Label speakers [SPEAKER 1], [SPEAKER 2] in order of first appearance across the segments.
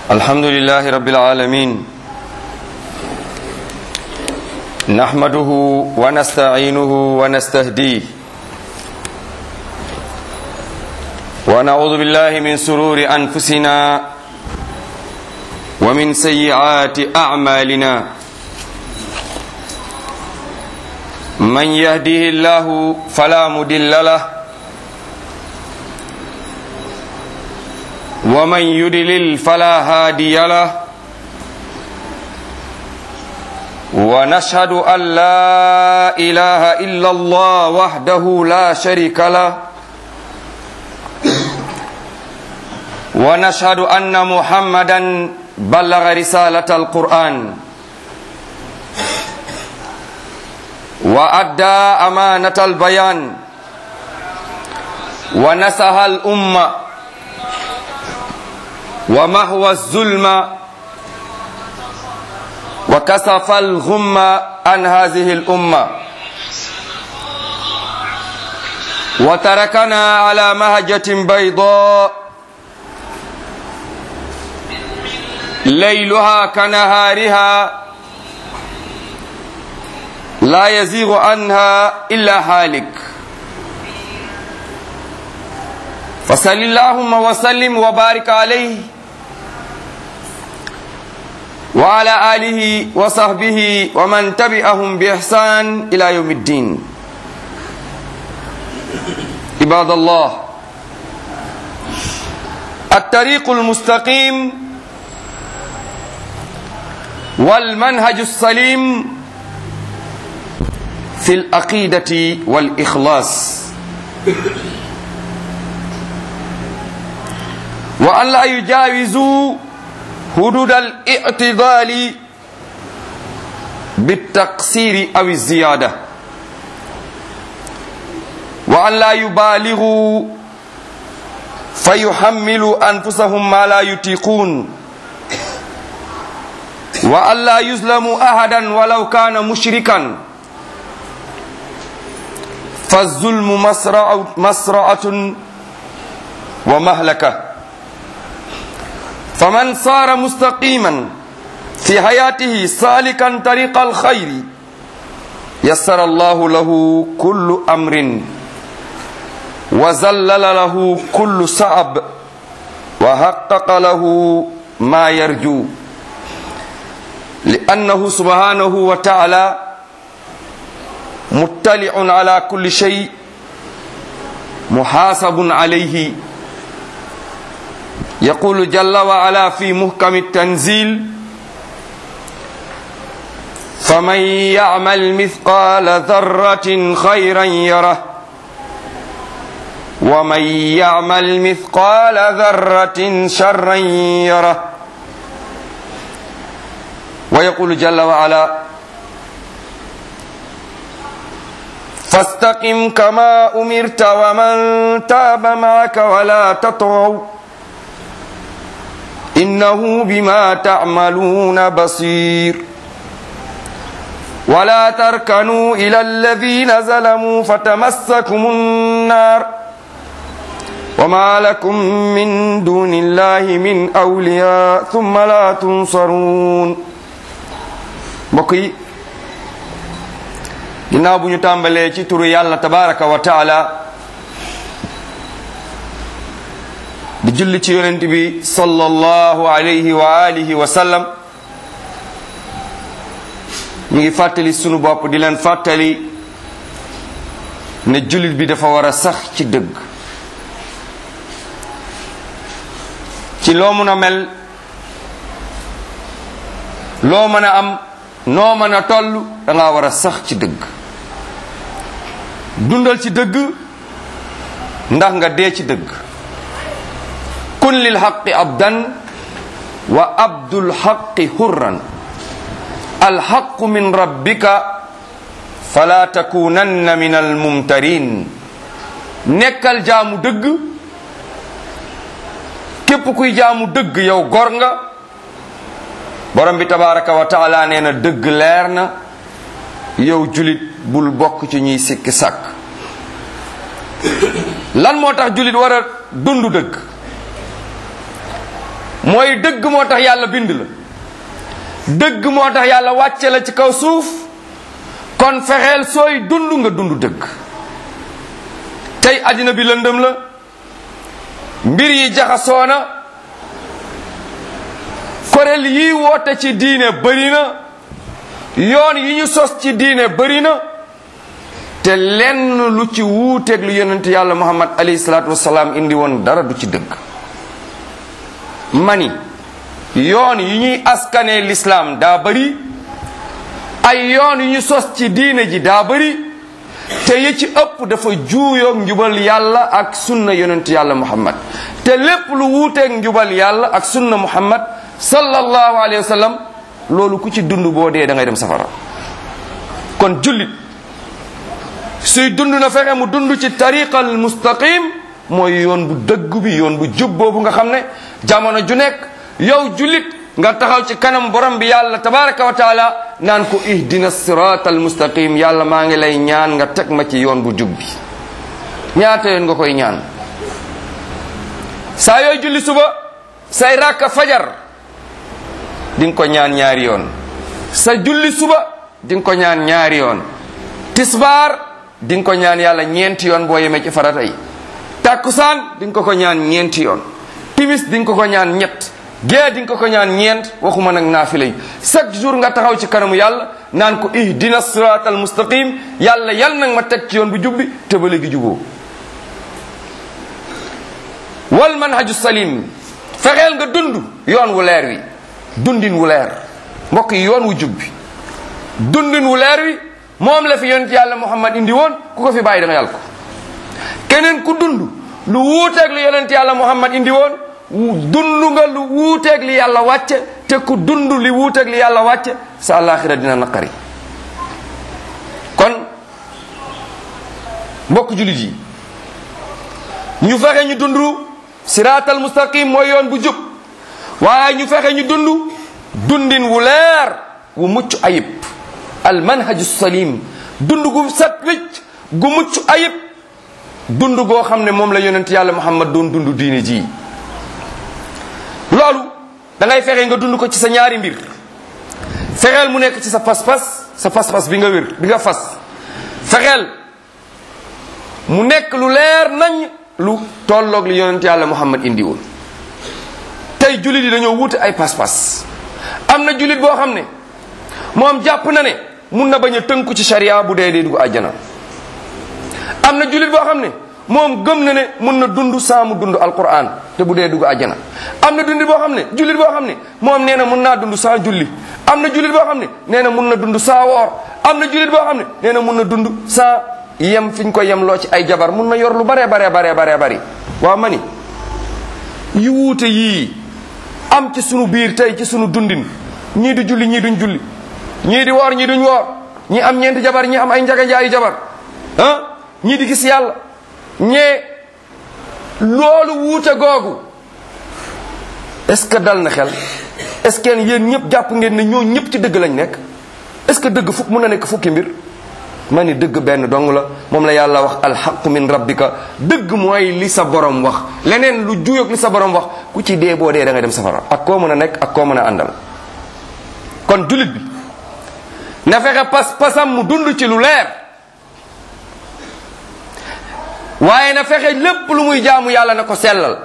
[SPEAKER 1] الحمد لله رب العالمين نحمده ونستعينه ونستهديه ونعوذ بالله من سرور أنفسنا ومن سيئات أعمالنا من يهده الله فلا مدل له ومن يدلل فلا هادي له ونشهد أن لا إله إلا الله وحده لا شريك له ونشهد أن محمدا بلغ رسالة القرآن وأدى أمانة البيان ونسها الأمة ومهوى الظلم وكسف الغم عن هذه الأمة وتركنا على مهجة بيضاء ليلها كنهارها لا يزيغ عنها إلا حالك فصل اللهم وسلم وبارك عليه وعلى آله وصحبه ومن تبعهم بإحسان إلى يوم الدين عباد الله الطريق المستقيم والمنهج السليم في العقيدة والإخلاص وأن لا يجاوزوا حدود الاعتدال بالتقصير أو الزيادة وأن لا يبالغوا فيحملوا أنفسهم ما لا يطيقون وأن لا يظلموا أحدا ولو كان مشركا فالظلم مسرعة, مسرعة ومهلكة فمن صار مستقيما في حياته سالكا طريق الخير يسر الله له كل أمر وزلل له كل صعب وحقق له ما يرجو لأنه سبحانه وتعالى مطلع على كل شيء محاسب عليه يقول جل وعلا في محكم التنزيل فمن يعمل مثقال ذرة خيرا يره ومن يعمل مثقال ذرة شرا يره ويقول جل وعلا فاستقم كما أمرت ومن تاب معك ولا تطغوا إنه بما تعملون بصير ولا تركنوا إلى الذين ظلموا فتمسكم النار وما لكم من دون الله من أولياء ثم لا تنصرون بقي ginnaaw bu ñu tàmbalee ci turu yàlla tabaraka wa taala di julli ci yonent bi sallallahu alayhi wa alihi wa sallam ñu ngi fàttali sunu bopp di leen fàttali ne jullit bi dafa war a sax ci dëgg ci loo mën a mel loo mën a am noo mën a toll da ngaa war a sax ci dëgg dundal ci dëgg ndax nga dee ci dëgg kun lil xaqi abdan wa abdul xaqi hurran alxaqu min rabbika fala takunanna min almumtarin nekkal jaamu dëgg képp kuy jaamu dëgg yow gor nga borom bi tabaraka wa taala nee na dëgg leer na yow julit bul bokk ci ñuy sikki sàkk lan moo tax julit war a dund dëgg mooy dëgg moo tax yàlla bind la dëgg moo tax yàlla wàcce la ci kaw suuf kon fexeel sooy dund nga dund dëgg tey àddina bi lëndëm la mbir yi jaxasoo na kuréel yi woote ci diine bëri na yoon yi ñu sos ci diine bëri na te lenn lu ci wuuteeg lu yonent yàlla muhammad alayhi salaatu wasalaam indi woon dara du ci dëgg mani yoon yi ñuy askanee lislaam daa bëri ay yoon yu ñu sos ci diine ji daa bëri te yi ci ëpp dafa juuyoog njubal yàlla ak sunna yonent yàlla muhammad te lépp lu wuuteeg njubal yàlla ak sunna muhammad sallallahu alayhi wa sallam loolu ku ci dund boo dee da ngay dem safara kon jullit suy dund na fexe mu dund ci tariqal mustaqim mooy yoon bu dëgg bi yoon bu jub boobu nga xam ne jamono ju nekk yow jullit nga taxaw ci kanam borom bi yàlla tabaraka wa taala naan ko ihdina sirat al mustaqim yàlla maa ngi lay ñaan nga teg ma ci yoon bu jub bi ñaata yoon nga koy ñaan saa yooy julli suba say rakka fajar di nga ko ñaan ñaari yoon sa julli suba di nga ko ñaan ñaari yoon tisbaar di nga ko ñaan yàlla ñeenti yoon boo yemee ci farata yi takkusaan di nga ko ko ñaan ñeenti yoon timis di nga ko ko ñaan ñett gée di nga ko ko ñaan ñeent waxuma nag naafila yi chaque jour nga taxaw ci kanamu yàlla naan ko ihdina sirat al mustaqim yàlla yal nag ma teg ci yoon bu jubbi te ba léegi juboo wal manhaju salim fexeel nga dund yoon wu leer wi dundin wu leer mbokk yi yoon wu jubbi dundin wu leer wi moom la fi yonent yàlla muhammad indi woon ku ko fi bàyyi da nga yàlla ko keneen ku dund lu wuuteeg lu yonent yàlla muhammad indi woon dund nga lu wuuteeg li yàlla wàcce te ku dund li wuuteeg li yàlla wàcce sa àllaaxira dina naqari kon mbokk jullit yi ñu fexe ñu dund siraatal mustaqim mooy yoon bu jub waaye ñu fexe ñu dund dundin wu leer wu mucc ayib al manhaju salim dund gu set wicc gu mucc ayib dund goo xam ne moom la yonent yàlla muhammad doon dund diine ji loolu da ngay fexe nga dund ko ci sa ñaari mbir fexeel mu nekk ci sa pas-pas sa pas-pas bi nga wér bi nga fas fexeel mu nekk lu leer nañ lu tolloog li yonent yàlla muhammad indi woon tey jullit yi dañoo wuute ay pas-pas am na jullit boo xam ne moom jàpp na ne mun na bañ a tënku ci sharia bu dee dee dugg àjjana am na jullit boo xam ne moom gëm na ne mun na dund saa mu dund alquran te bu dee dugg àjjana am na dundit boo xam ne jullit boo xam ne moom nee na mun naa dund saa julli am na jullit boo xam ne nee na mun na dund saa woor am na jullit boo xam ne nee na mun na dund saa yem fi ñu ko yem loo ci ay jabar mun na yor lu bare bare bare bare bari waaw ma ni yu wuute yii am ci sunu biir tey ci sunu dundin ñii di julli ñii duñ julli ñii di woor ñii duñ woor ñii am ñeenti jabar ñii am ay njaga njaayi jabar ah ñii di gis yàlla ñee loolu wuute googu est-ce que dal na xel est-ce que yéen ñëpp jàpp ngeen ne ñoo ñëpp ci dëgg lañ nekk est-ce que dëgg fukk mun na nekk fukki mbir ma ni dëgg benn dong la moom la yàlla wax alxaqu min rabbika dëgg mooy li sa borom wax leneen lu juyoog li sa borom wax ku ci dee boo dee da ngay dem safara ak koo mën a nekk ak koo mën a àndal kon jullit bi na fexe pas pasam mu dund ci lu leer waaye na fexe lépp lu muy jaamu yàlla na ko sellal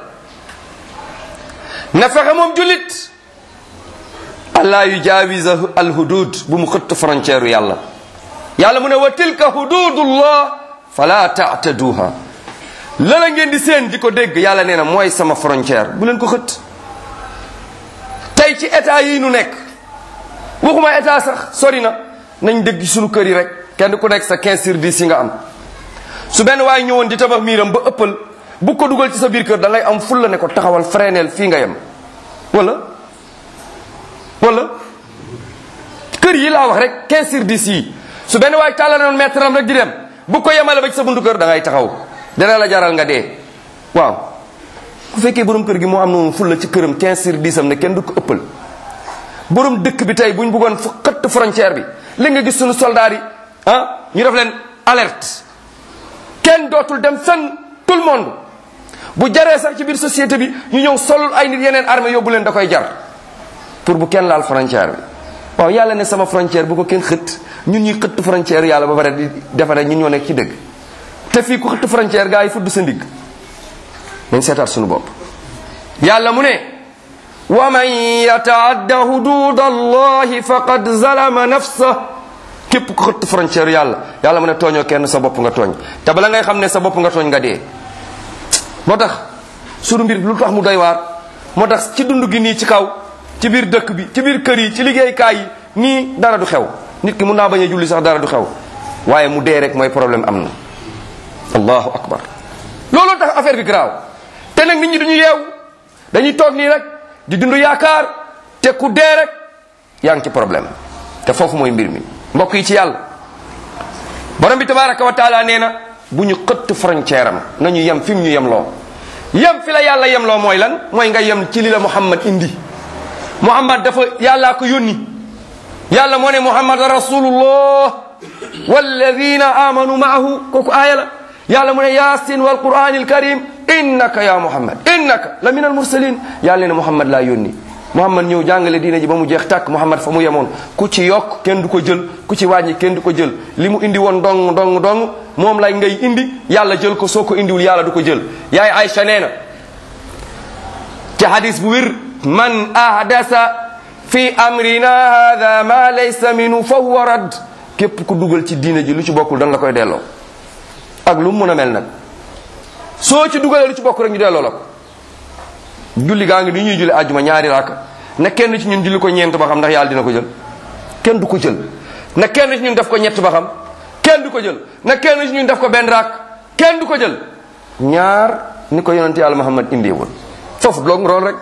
[SPEAKER 1] na fexe moom jullit allah yu jaawisa al hudud bu mu xëtt frontière yàlla yàlla mu ne wa tilka hududullah fala taataduha la la ngeen di seen di ko dégg yàlla nee na mooy sama frontière bu leen ko xët tey ci état yi nu nekk waxuma état sax sori na nañ dégg suñu kër yi rek kenn ku nekk sa 15 sur 10 yi nga am su benn waaye ñëwoon di tabax miiram ba ëppal bu ko dugal ci sa biir kër da ngay am fulla ne ko taxawal freineel fii nga yem wala wala kër yi laa wax rek 15 sur 10 yi su benn waay tàllal noon mètre am rek di dem bu ko yemale ba ci sa buntu kër da ngay taxaw dana la jaral nga dee waaw bu fekkee borom kër gi moo am noonu fulla ci këram 15 sur 10 am ne kenn du ko ëppal borom dëkk bi tey buñ bëggoon fu xëtt frontière bi li nga gis suñu soldats yi ah ñu def leen alerte kenn dootul dem fenn tout le monde bu jaree sax ci biir société bi ñu ñëw solul ay nit yeneen armée yóbbu leen da koy jar pour bu kenn laal frontière bi waaw yàlla ne sama frontière bu ko kenn xët ñun ñuy xëtt frontière yàlla ba pare di defe ne ñun ñoo nekk ci dëgg te fii ku xëtt frontière gaa yi fudd sa ndigg nañ seetaat suñu bopp yàlla mu ne wa man yataadda hudud allahi faqad zalama nafsa képp ku xëtt frontière yàlla yàlla mu ne tooñoo kenn sa bopp nga tooñ te bala ngay xam ne sa bopp nga tooñ nga dee moo tax sunu mbir lu tax mu doy waar moo tax ci dund gi nii ci kaw ci biir dëkk bi ci biir kër yi ci liggéeykaay yi nii dara du xew nit ki mun naa bañ a julli sax dara du xew waaye mu dee rek mooy problème am na allahu akbar looloo tax affaire bi garaaw te nag nit ñi duñu yeewu dañuy toog nii rek di dund yaakaar te ku dee rek yaa ngi ci problème te foofu mooy mbir mi mbokk yi ci yàlla borom bi tabaraka wa taala nee na bu ñu xëtt frontière am nañu yem fi mu ñu yem loo yem fi la yàlla yem loo mooy lan mooy nga yem ci li la muhammad indi muhammad dafa yàllaa ko yónni yàlla moo ne muhammad rasulullah walladina amanu maahu kooku aaya la yàlla mu ne yasin wal quran al karim innaka ya muhammad innaka la min al mursalin yàlla ne muhammad laa yónni muhammad ñëw jàngale diine ji ba mu jeex tàkk muhammad fa mu yemoon ku ci yokk kenn du ko jël ku ci wàññi kenn du ko jël li mu indi woon dong dong dong moom lay ngay indi yàlla jël ko soo ko indiwul yàlla du ko jël yaay Aïcha nee na ci hadis bu wér man ahdasa fi amrina hada ma laysa minu fa huwa radd képp ku dugal ci diine ji lu ci bokkul dan la koy delloo ak lu mu mën a mel nag soo ci dugalee lu ci bokk rek ñu delloo la ko julli gaa ngi ni ñuy julli àjjuma ñaari raaka na kenn ci ñun julli ko ñeent ba xam ndax yàlla dina ko jël kenn du ko jël na kenn ci ñun def ko ñett ba xam kenn du ko jël na kenn ci ñun def ko benn raak kenn du ko jël ñaar ni ko yonente yàlla Muhammad indee woon foofu loog rool rek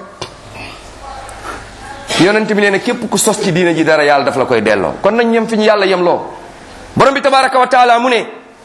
[SPEAKER 1] yonente bi nee na képp ku sos ci diina ji dara yàlla daf la koy delloo kon nañ yem fi ñu yàlla yem loo borom bi tabaraka wa taala mu ne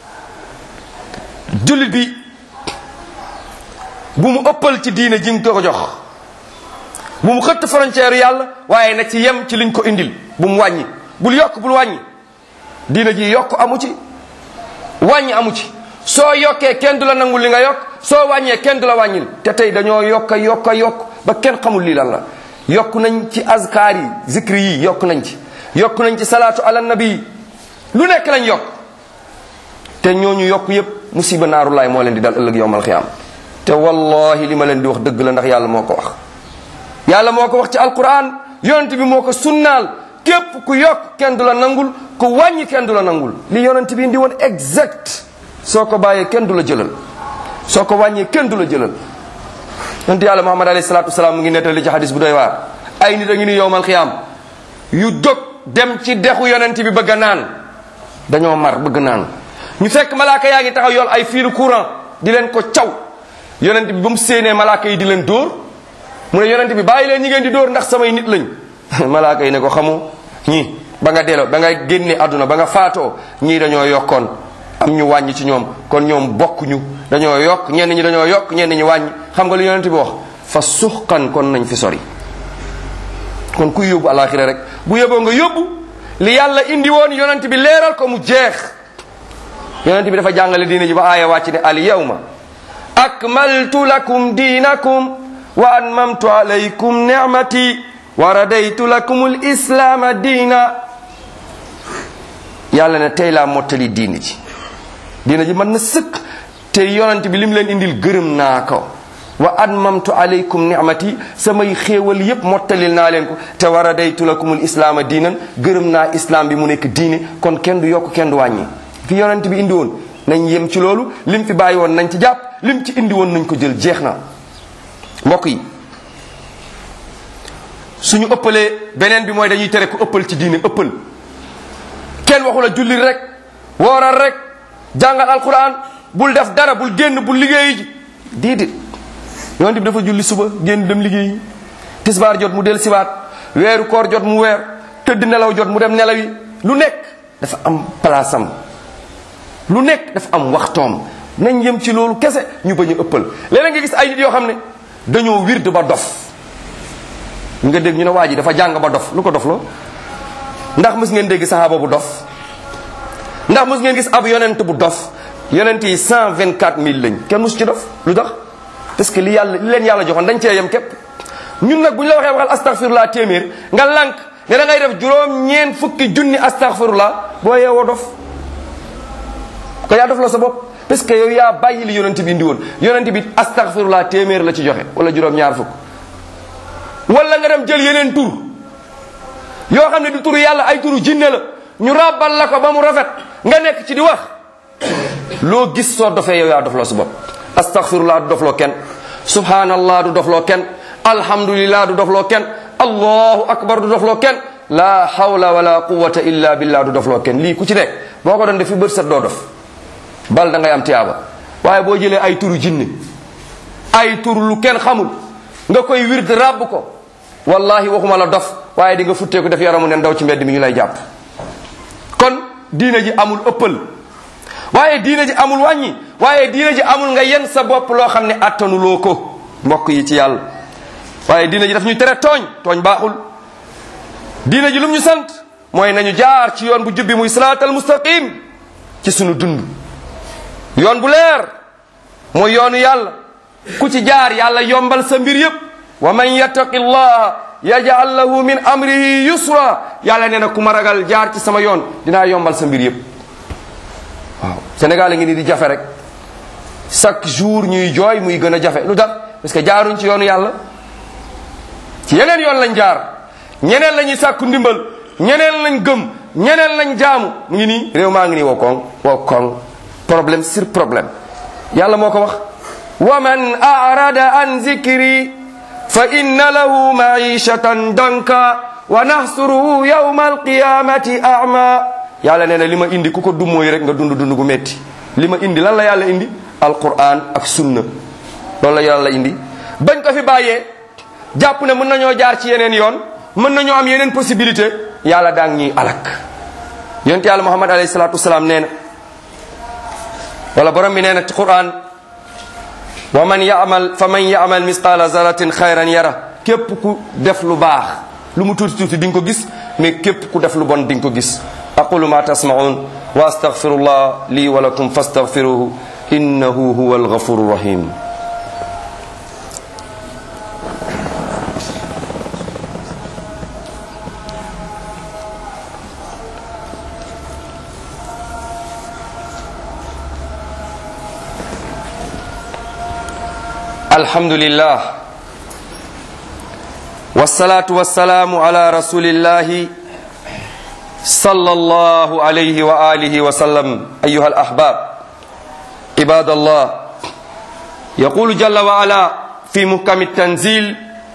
[SPEAKER 1] jullit bi bu mu ëppal ci diine ji nga ko jox bu mu xëtt frontière yàlla waaye na ci yem ci liñ ko indil bu mu wàññi bul yokk bul wàññi diine ji yokk amu ci wàññi amu ci soo yokkee kenn du la nangul li nga yokk soo wàññee kenn du la wàññil te tey dañoo yokka yokka yokk ba kenn xamul lii lan la yokk nañ ci azkaar yi zikri yi yokk nañ ci yokk nañ ci salaatu ala nabi lu nekk lañ yokk te ñooñu yokk yépp musiba naarulaay moo leen di dal ëllëg yowmal xiyaam te wallahi li ma leen di wax dëgg la ndax yàlla moo ko wax yàlla moo ko wax ci alquran yonent bi moo ko sunnaal képp ku yokk kenn du la nangul ku wàññi kenn du la nangul li yonent bi indi woon exact soo ko bàyyee kenn du la jëlal soo ko wàññee kenn du la jëlal yonent yàlla muhammad alayhi salatu wasalaam mu ngi nettali ci hadis bu doy waar ay nit a ngi ni yowmal xiyaam yu dog dem ci dexu yonent bi bëgg a naan dañoo mar bëgg naan ñu fekk malaaka yaa ngi taxaw yoon ay fiilu courant di leen ko caw yonent bi ba mu séenee malaaka yi di leen dóor mu ne yonent bi bàyyi leen ñi ngeen di dóor ndax samay nit lañ malaaka yi ne ko xamu ñii ba nga delloo ba nga génne àdduna ba nga faatoo ñii dañoo yokkoon am ñu wàññi ci ñoom kon ñoom bokkuñu dañoo yokk ñenn ñi dañoo yokk ñenn ñi wàññi xam nga lu yonent bi wax fa suxkan kon nañ fi sori kon kuy yóbbu alaxira rek bu yóbboo nga yóbbu li yàlla indi woon yonent bi leeral ko mu jeex yonent bi dafa jàngale diine ji ba aaya wàcc ne al yawma akmaltu lakum diinakum wa atmamtu alaykum nicmati wa radaytu lakum al islaama diina yàlla ne tey laa mottali diine ji diine ji mën na sëkk te yonent bi lim leen indil gërëm naa ko wa atmamtu alaykum nicmati samay xéewal yépp mottalil naa leen ko te wa radaytu lakum al islaama diinan gërëm naa islam bi mu nekk diine kon kenn du yokk kenn du wàññi fi yonent bi indi woon nañ yem ci loolu lim fi bàyyi woon nañ ci jàpp lim ci indi woon nañ ko jël jeex na mbokk yi suñu ëppalee beneen bi mooy dañuy tere ku ëppal ci diine ëppal kenn waxu la julli rek wooral rek jàngal alquran bul def dara bul génn bul liggéeyi ji déedéet yonent bi dafa julli suba génn dem liggéeyi tisbaar jot mu del siwaat weeru koor jot mu weer tëdd nelaw jot mu dem nelaw yi lu nekk dafa am place am lu nekk dafa am waxtoom nañ yem ci loolu kese ñu bañ a ëppal léeg nga gis ay nit yoo xam ne dañoo wird ba dof nga dégg ñu ne waa ji dafa jàng ba dof lu ko dof loo ndax mës ngeen dégg sahaaba bu dof ndax mës ngeen gis ab yonent bu dof yonent yi cent vingt quatre mille lañ kenn mus ci dof lu tax parce que li yàlla li leen yàlla joxoon dañ cee yem képp ñun nag bu ñu la waxee waxal astaghfirullah téeméer nga lànk ne da ngay def juróom ñeen fukki junni astaghfirullah boo yeewoo dof ko yaa dof la sa bopp parce que yow yaa bàyyi li yonent bi indi woon yonent bi astaghfirullah téeméer la ci joxe wala juróom ñaar fukk wala nga dem jël yeneen tur yoo xam ne du turu yàlla ay turu jinne la ñu ràbbal la ko ba mu rafet nga nekk ci di wax loo gis soo dofee yow yaa dofloo sa bopp astaghfirullah du dofloo kenn subhanallah du dofloo kenn alhamdulillah du dofloo kenn allahu akbar du dofloo kenn la hawla wala quwwata illa billah du dofloo kenn lii ku ci nekk boo ko doon def fi bët set doo dof bal da ngay am tiyaaba waaye boo jëlee ay turu jinne ay tur lu kenn xamul nga koy wird ràbb ko wallahi waxuma la dof waaye di nga futteeku def yaramu ne ndaw ci mbedd mi ñu lay jàpp kon diina ji amul ëppal waaye diina ji amul wàññi waaye diina ji amul nga yen sa bopp loo xam ne attanuloo ko mbokk yi ci yàlla waaye diina ji daf ñuy tere tooñ tooñ baaxul diina ji lum ñu sant mooy nañu jaar ci yoon bu jubbi muy siraatal mustaqim ci sunu dund yoon bu leer mooy yoonu yàlla ku ci jaar yàlla yombal sa mbir yépp wa man yattaqi llaha yaj'al lahu min amrihi yusra yàlla nee na ku ma ragal jaar ci sama yoon dinaa yombal sa mbir yépp waaw Sénégal a ngi ni di jafe rek chaque jour ñuy jooy muy gën a jafe lu tax parce que jaaruñ ci yoonu yàlla ci yeneen yoon lañ jaar ñeneen la ñuy sàkku ndimbal ñeneen lañ gëm ñeneen lañ jaamu mu ngi nii réew maa ngi nii woo koŋ woo koŋ problème sur problème yàlla moo ko wax wa man arada an zikri fa inna lahu maishatan danka wa nahsuruhu yawma alqiyamati ama yàlla nee na li ma indi ku ko dummóoy rek nga dund dund gu metti li ma indi lan la yàlla indi alquran ak sunna loolu la yàlla indi bañ ko fi bàyyee jàpp ne mën nañoo jaar ci yeneen yoon mën nañoo am yeneen possibilité yàlla daang ñuy alak yonent yàlla muhammad alayhi salatu wasalaam nee na wala borom bi nee na ci quran wa man yamal fa man yamal misqala zaratin xayran yara képp ku def lu baax lu mu tuuti tuuti di nga ko gis mais képp ku def lu bon di nga ko gis aqulu ma tasmaun wa astaghfirullah li wa lakum fastaghfiruhu innahu huwa alghafuru rahim الحمد لله والصلاة والسلام على رسول الله صلى الله عليه وآله وسلم أيها الأحباب عباد الله يقول جل وعلا في محكم التنزيل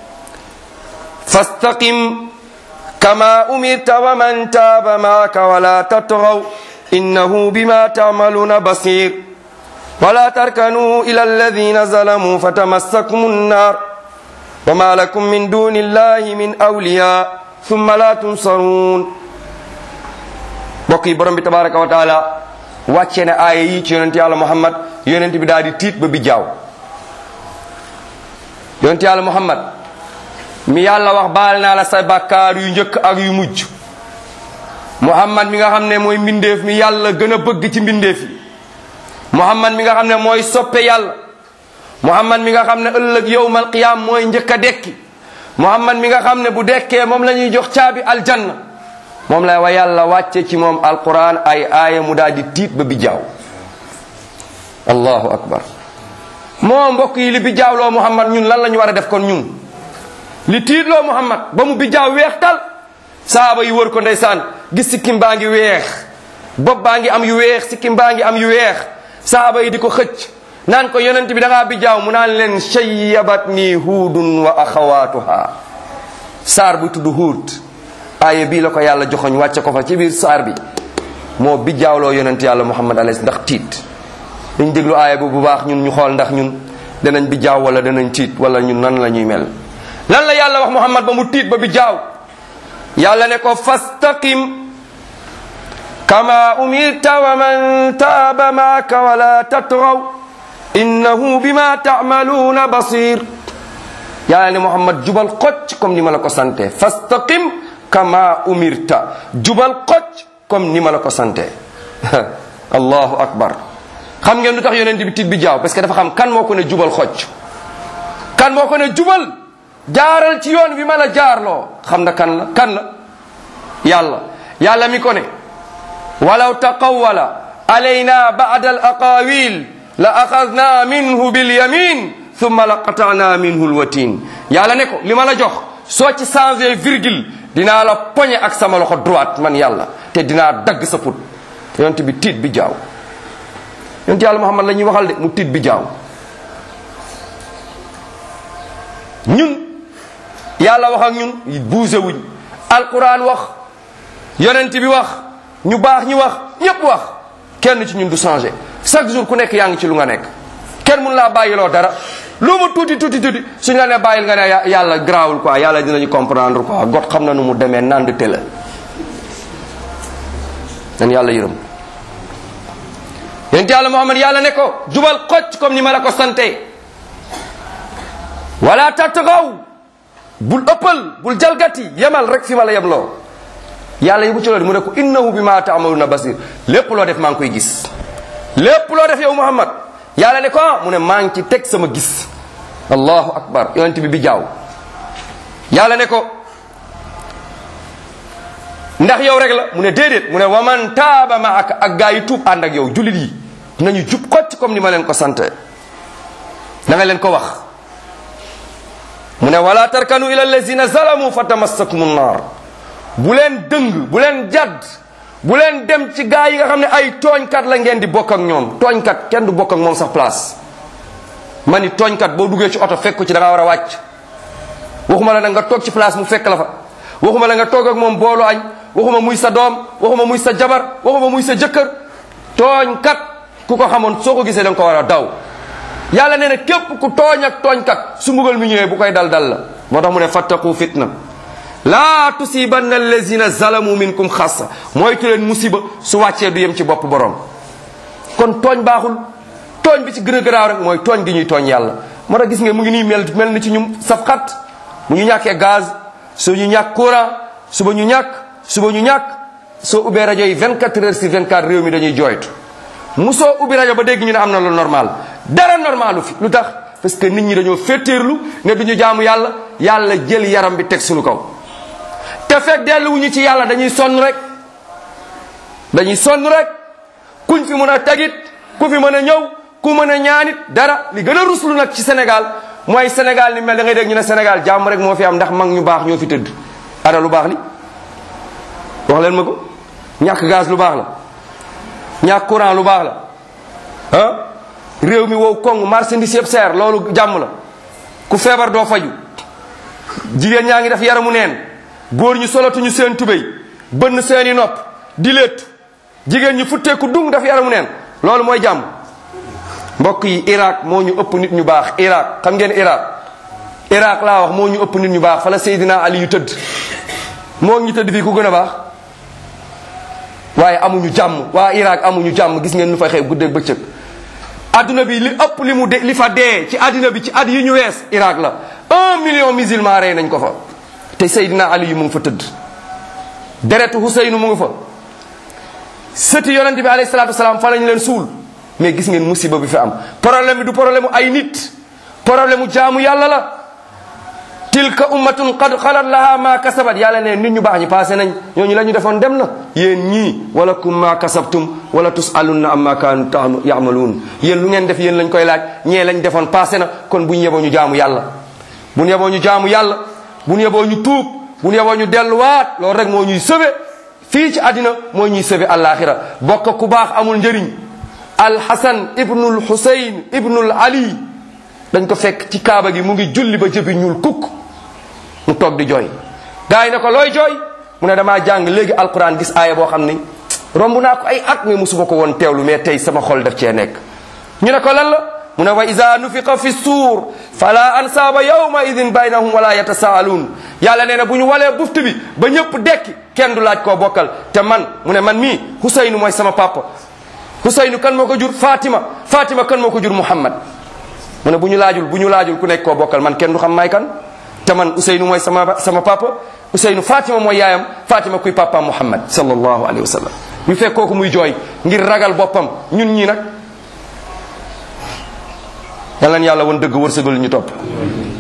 [SPEAKER 1] فاستقم كما أمرت ومن تاب معك ولا تطغوا إنه بما تعملون بصير ولا تركنوا إلى الذين ظلموا فتمسكم النار وما لكم من دون الله من أولياء ثم لا تنصرون بقي برم تبارك وتعالى wàcce na aaya yi ci yonent yàlla muhammad yonent bi daal di tiit ba bi jaaw yonent yàlla muhammad mi yàlla wax baal naa la sa bàkkaar yu njëkk ak yu mujj muhammad mi nga xam ne mooy mbindeef mi yàlla gën a bëgg ci mbindeef yi muhammad mi nga xam ne mooy soppe yàlla muhammad mi nga xam ne ëllëg yowmal qiyaam mooy njëkk a dekki muhammad mi nga xam ne bu dekkee moom la ñuy jox caabi aljanna moom la wa yàlla wàcce ci moom alquran ay aaya mu daal di tiit ba bi jaaw allahu akbar moo mbokk yi li bi jaawloo muhammad ñun lan la ñu war a def kon ñun li tiitloo muhammad ba mu bi jaaw weex tal saaba yi wër ko ndeysaan gis sikkim baa ngi weex bopp baa ngi am yu weex sikkim baa ngi am yu weex saaba yi di ko xëcc naan ko yonent bi da ngaa bi jaaw mu naan leen shayyabat nii huudun wa axawaatuha saar bu tudd huud aaya bii la ko yàlla joxoñ wàcce ko fa ci biir saar bi moo bi jaawloo yonent yàlla muhammad alayhi ndax tiit dañ déglu aaya bu bu baax ñun ñu xool ndax ñun danañ bi jaaw wala danañ tiit wala ñun nan la ñuy mel lan la yàlla wax muhammad ba mu tiit ba bi jaaw yàlla ne ko fastaqim kama umirta wa man taaba maaka wala tatgaw innahu bima taamaluuna basir yàlla ne muhammad jubal xocc comme ni ma la ko sante fastaqim kama umirta jubal xocc comme ni ma la ko sante allahu akbar xam ngeen lu tax yonent bi tiit bi jaaw parce que dafa xam kan moo ko ne jubal xocc kan moo ko ne jubal jaaral ci yoon bi ma la jaarloo xam na kan la kan la yàlla yàlla mi ko ne walaw taqawwala alayna ba'da al aqawil la axadna minhu bil yamin thumma la qata'na minhu al watin yàlla ne ko li ma la jox soo ci changé virgule dinaa la poñe ak sama loxo droite man yàlla te dinaa dagg sa put yonent bi tiit bi jaaw yonent yàlla muhammad la ñuy waxal de mu tiit bi jaaw ñun yàlla wax ak ñun bougé wuñ alquran wax yonent bi wax ñu baax ñi wax ñépp wax kenn ci ñun du changé chaque jour ku nekk yaa ngi ci lu nga nekk kenn mun laa bàyyiloo dara lu mu tuuti tuuti tuuti suñ la ne bàyyil nga ne yàlla grawul quoi yàlla dinañu comprendre quoi got xam na nu mu demee nand te la nan yàlla yërëm yonent yàlla muhammad yàlla ne ko jubal xocc comme ni ma la ko sante wala tattagaw bul ëppal bul jalgati yemal rek fi ma la yemloo yàlla yi bu ci loolu mu ne ko innahu bi ma taamaluna basir lépp loo def maa ngi koy gis lépp loo def yow muhammad yàlla ne ko mu ne maa ngi ci teg sama gis allahu akbar yonent bi bi jaaw yàlla ne ko ndax yow rek la mu ne déedéet mu ne waman taaba ma ak ak gaa yi tuub ànd ak yow jullit yi nañu jub xocc comme ni ma leen ko sant da nga leen ko wax mu ne wala tarkanu ila allazina zalamu fa tamassakum nnar bu leen dëng bu leen jadd bu leen dem ci gaa yi nga xam ne ay tooñkat la ngeen di bokk ak ñoom tooñkat kenn du bokk ak moom sax place ma ni tooñkat boo duggee ci oto fekk ko ci da ngaa war a wàcc waxuma la nag nga toog ci place mu fekk la fa waxuma la nga toog ak moom boolu añ waxuma muy sa doom waxuma muy sa jabar waxuma muy sa jëkkër tooñkat ku ko xamoon soo ko gisee da nga ko war a daw yàlla nee na képp ku tooñ ak tooñkat su mbugal mi ñëwee bu koy dal dal la moo tax mu ne fattaqu fitna laa tusibanna allazina zalamu minkum xassa mooy tu leen musiba su wàccee du yem ci bopp borom kon tooñ baaxul tooñ bi ci gën a garaaw rek mooy tooñ gi ñuy tooñ yàlla moo tax gis nga mu ngi nii mel mel ni ci ñu saf xat bu ñu ñàkkee gaz su ñu ñàkk courant suba ñu ñàkk suba ñu ñàkk soo ubbee rajo yi 24 heures sur 24 réew mi dañuy jooytu musoo ubbi rajo ba dégg ñu ne am na lu normal dara normalu fi lu tax parce que nit ñi dañoo féetéerlu ne duñu jaamu yàlla yàlla jël yaram bi teg suñu kaw te fekk delluwuñu ci yàlla dañuy sonn rek dañuy sonn rek kuñ fi mën a tegit ku fi mën a ñëw ku mën a ñaanit dara li gën a ruslu nag ci Sénégal mooy Sénégal ni mel da ngay dégg ñu ne Sénégal jàmm rek moo fi am ndax mag ñu baax ñoo fi tëdd ana lu baax li wax leen ma ko ñàkk gaz lu baax la ñàkk courant lu baax la ah réew mi wow kong marchandise yëpp seer loolu jàmm la ku feebar doo faju jigéen ñaa ngi def yaramu neen góor ñu solatuñu seen tubéy bënn seeni nopp di létt jigéen ñi futteeku dung def yaramu neen loolu mooy jàmm mbokk yi Irak moo ñu ëpp nit ñu baax Irak xam ngeen Irak Irak laa wax moo ñu ëpp nit ñu baax fa la Seydina Ali yu tëdd moo ñu tëdd fii ku gën a baax waaye amuñu jàmm waa Irak amuñu jàmm gis ngeen nu fa xew guddeeg bëccëg adduna bi li ëpp li mu de li fa dee ci adduna bi ci at yi ñu wees Irak la un million musulman rey nañ ko fa te Seydina Ali yu mu ngi fa tëdd deretu Huseynu mu ngi fa sëti yonente bi alayhi salatu wasalaam fa lañ leen suul mais gis ngeen musiba bi fi am problème bi du problème mu ay nit problème mu jaamu yàlla la tilka ummatun qad xalat laha ma kasabat yàlla ne nit ñu baax ñi passé nañ ñooñu la ñu defoon dem na yéen ñii wala kum ma kasabtum wala tusalunna amma kaanu yamaluun yéen lu ngeen def yéen lañ koy laaj ñee lañ defoon passé na kon bu ñu yeboo ñu jaamu yàlla bu ñu yeboo ñu jaamu yàlla bu ñu yeboo ñu tuub bu ñu yeboo ñu delluwaat loolu rek moo ñuy sëbe fii ci àddina moo ñuy sëbe àllaaxira bokk ku baax amul njëriñ alxasan ibnul xusayn ibnul ali dañ ko fekk ci kaaba gi mu ngi julli ba jëbi ñuul kukk mu toog di jooy gars yi ne ko looy jooy mu ne damaa jàng léegi alquran gis aaya boo xam ni romb naa ko ay at mais musuma ko woon teewlu mais tey sama xol daf cee nekk ñu ne ko lan la mu ne wa ida nufiqa fi suur fala ansaaba yawma idin baynahum wala yatasaaluun yàlla nee na bu ñu walee buftu bi ba ñëpp dekki kenn du laaj koo bokkal te man mu ne man mii Husaynu mooy sama papa Husaynu kan moo ko jur Fatima Fatima kan moo ko jur Muhammad mu ne bu ñu laajul bu ñu laajul ku nekk koo bokkal man kenn du xam may kan te man Ousseynou mooy sama sama papa Ousseynou Fatima mooy yaayam Fatima kuy papa Muhammad sallallahu alayhi wa sallam ñu fekk kooku muy jooy ngir ragal boppam ñun ñii nag yal na yàlla woon dëgg wërsëgal ñu topp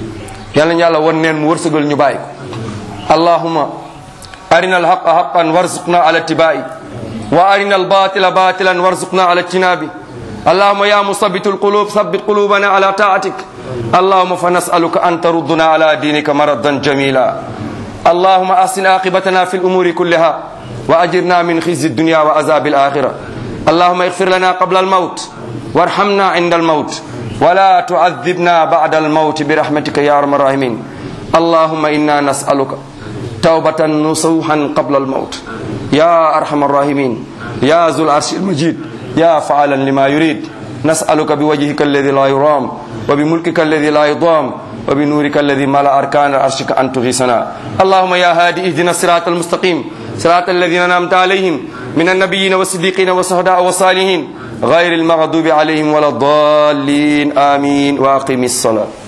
[SPEAKER 1] yàlla ñu yàlla won neen mu wërsëgal ñu bàyyi ko allahuma arina alhaqa haqan warzuqna ala tibai wa arina albatila batilan warzuqna ala ijtinabi اللهم يا مثبت القلوب ثبت قلوبنا على طاعتك اللهم فنسألك أن تردنا على دينك مردا جميلا اللهم أحسن عاقبتنا في الأمور كلها وأجرنا من خزي الدنيا وعذاب الآخرة اللهم اغفر لنا قبل الموت وارحمنا عند الموت ولا تعذبنا بعد الموت برحمتك يا أرحم الراحمين اللهم إنا نسألك توبة نصوحا قبل الموت يا أرحم الراحمين يا ذو العرش المجيد يا فعلا لما يريد نسألك بوجهك الذي لا يرام وبملكك الذي لا يضام وبنورك الذي ملا أركان عرشك أن تغيثنا اللهم يا هادي اهدنا الصراط المستقيم صراط الذين أنعمت عليهم من النبيين والصديقين والشهداء والصالحين غير المغضوب عليهم ولا الضالين آمين وأقم الصلاة